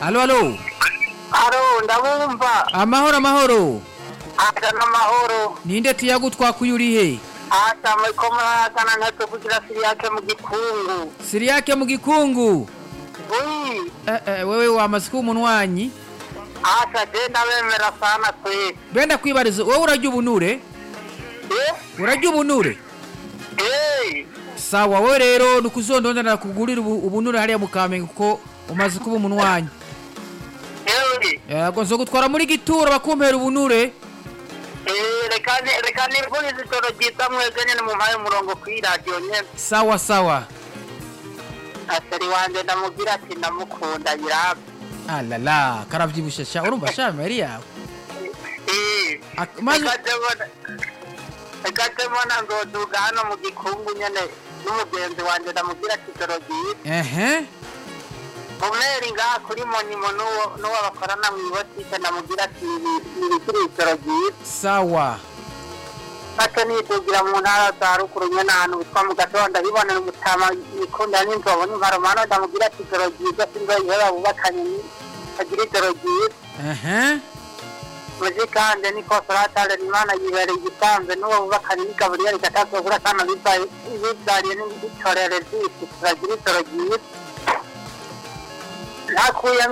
alo alo aro ndabumva amahoro amahoro asa n'amahoro ninde tuyagu twakuye uri he asa muriko murahagana ntacyo kugira siriyake mu gikungu siriyake mu gikungu ui eh, eh, wewe wamaze kuba umunwanyi asa je ndabemera sana kweli benda kwibariza wowe urarya ubunure eh urarya ubunure eh sawa wowe rero ni ukuzondondana kugurira ubu- ubunure hariya mu kamenge kuko umaze kuba umunwanyi ewe yego nzo gutwara muri gituro bakumpera ubunure eh reka ni- reka nifurize ijoro ryiza mwebwe nyene mumpaye umurongo kuri radiyo nyene sawa sawa aseri wanje ndamubwira ati ndamukunda birabe alala karavyibushe sha urumva sha meri yawe eh Ak- maze reka mbona nzoduga hano mu gikungu nyene n'umugenzi wanje ndamubwira ati ijoro ryiza ehe umweri ngaha kuri monimo n'uwo n'uwo bakorana mu ibotike ndamubwira ati nibikiri ijoro ryiza sawa ate nidugira mu ntara za ruguru nyene ahantu bitwa mu gatondo bibonera umutama ikunda n'inzobo n'imparomano ndamubwira ati ijoro ryiza sinzoyiheba bubakanye ni agira ijoro ryiza ehe muzi kandi niko soratale imana yibereye igisanzwe n'uwo bubakanye n'igaburiya rikatazobura kana bibyariye n'ibitorere by'isi turagira ijoro ryiza ntakuyemo